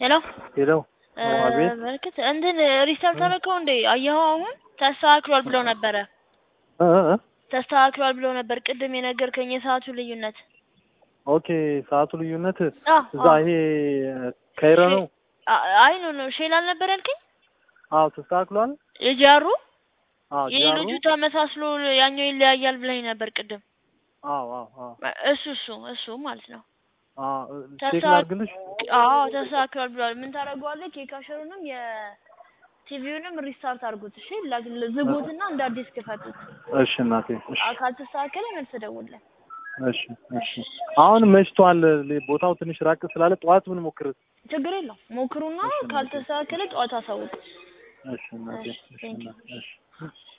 ሄሎ ሄለው አቤት በርክት እንትን ሪስታርት አደረከው እንዴ? አየኸው? አሁን ተስተካክሏል ብለው ነበረ። እ እ ተስተካክሏል ብለው ነበር ቅድም የነገርከኝ የሰዓቱ ልዩነት። ኦኬ ሰዓቱ ልዩነት አ እዛ ይሄ ከይረ ነው። አ- አይ ኖ ኖ ሼል አልነበር ያልከኝ? አዎ ተስተካክሏል። የጃሩ አዎ ይህ ጃሩ ልጁ ተመሳስሎ ያኛው ይለያያል ብለኝ ነበር ቅድም። አዎ አዎ አዎ እሱ እሱ እሱ ማለት ነው። አዎ ቼክ ተስተካክ- ላድርግልሽ። አዎ ተስተካክሏል ብለዋል። ምን ታደርገዋለህ? ኬካሸሩንም የቲቪውንም ሪስታርት አድርጉት። እሺ ላግ- ዝጉትና እንደ አዲስ ክፈቱት። እሺ እናቴ እሺ አ- ካልተስተካከለ መልስ ደውልልኝ። እሺ እሺ አሁን መሽቷል። ቦታው ትንሽ ራቅ ስላለ ጠዋት ምን ሞክር። ችግር የለውም ሞክሩና እሺ፣ እናቴ። ካልተስተካከለ ጠዋት አሳውቁ። እሺ እናቴ እሺ፣ እሺ thank you። እናቴ፣ እሺ